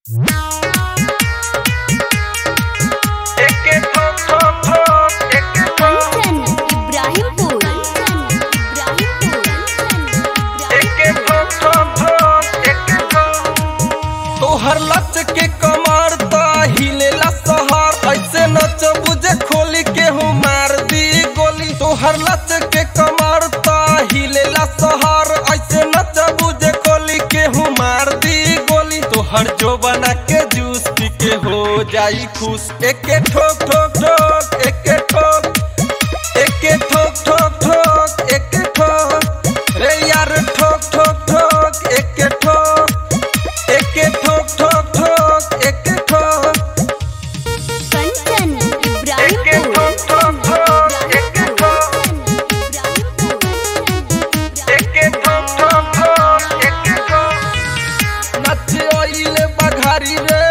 एके ठोक ठोक ठोक एके ठोक कंचन इब्राहिमपुर एके ठोक ठोक ठोक एके ठोक तोहर लच के कमर त हिलेला सहर ऐसे नच बुझे खोली के हूँ मार दी गोली तोहर लच के कमर त हिलेला सहर ऐसे नच बुझे खोली के हूँ मार दी गोली तोहर जो बना के जूस पी के हो जाई खुश एके ठोक ठोक ठोक एके ठोक एके ठोक ठोक ठोक एके ठोक रे यार ठोक ठोक ठोक एके ठोक एके ठोक ठोक ठोक एके ठोक कंचन एके ठोक ठोक ठोक एके ठोक एके ठोक ठोक ठोक एके ठोक नचे ओइले बघारी रे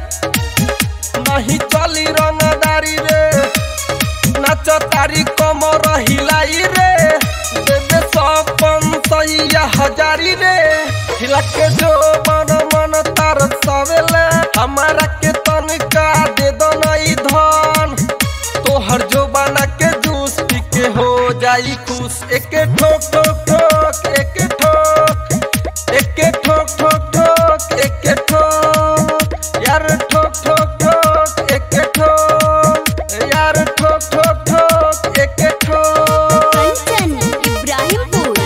नहीं चली रंगदारी रे नाच तारी कमर हिलाई रे देवे सपन सैया हजारी रे हिला के जो मन मन तार सवेले हमारा के तनिका दे दो नई धन तोहर जो बना के जूस पी के हो जाई खुश एके ठोक ठोक ठोक एके ठोक एके ठोक ठोक ठोक एके ठोक यार ठोक ठोक ठोक एके ठोक यार ठोक ठोक ठोक एके ठोक कंचन इब्राहिमपुर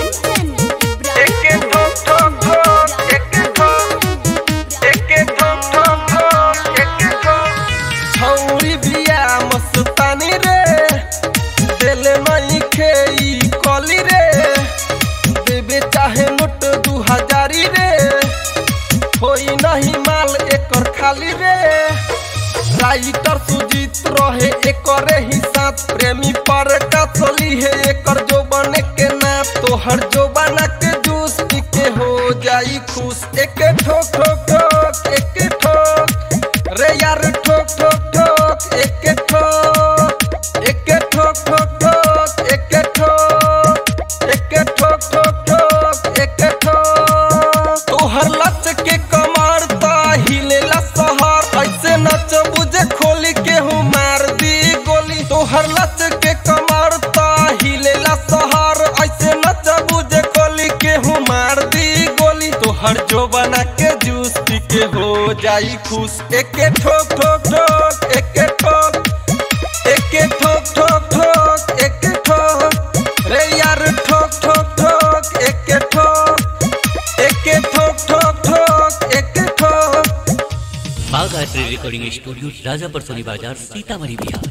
एके ठोक ठोक ठोक एके ठोक एके ठोक ठोक ठोक एके ठोक छौरी बिया मस्तानी रे देले नहीं खेई कली रे देवे चाहे नोट दू हजारी रे होई नहीं माल एकर खाली रे राइटर सुजीत रहे एकरे ही साथ प्रेमी पर का चली है एकर जो बने के ना तोहर जो बना के जूस पी के हो जाई खुश एके ठोक ठोक ठोक एके ठोक रे यार ठोक ठोक ठोक एके ठोक एके ठोक ठोक ठोक एके ठोक एके ठोक ठोक ठोक एके ठोक तोहर लच के कमर त हिलेला सहर ऐसे नच बुझे खोली के हूँ मार दी गोली तोहर लच के कमर त हिलेला सहर ऐसे नच बुझे खोली के हूँ मार दी गोली तोहर जो बना के जूस पी के हो जाई खुश एके ठोक ठोक ठोक एके ठोक एके ठोक ठोक ठोक एके ठोक रे यार ठोक ठोक ठोक एके ठोक एके ठोक ठोक ठोक एके ठोक बागायत्री रिकॉर्डिंग स्टूडियो राजापर सोनी बाजार सीतामढ़ी बिहार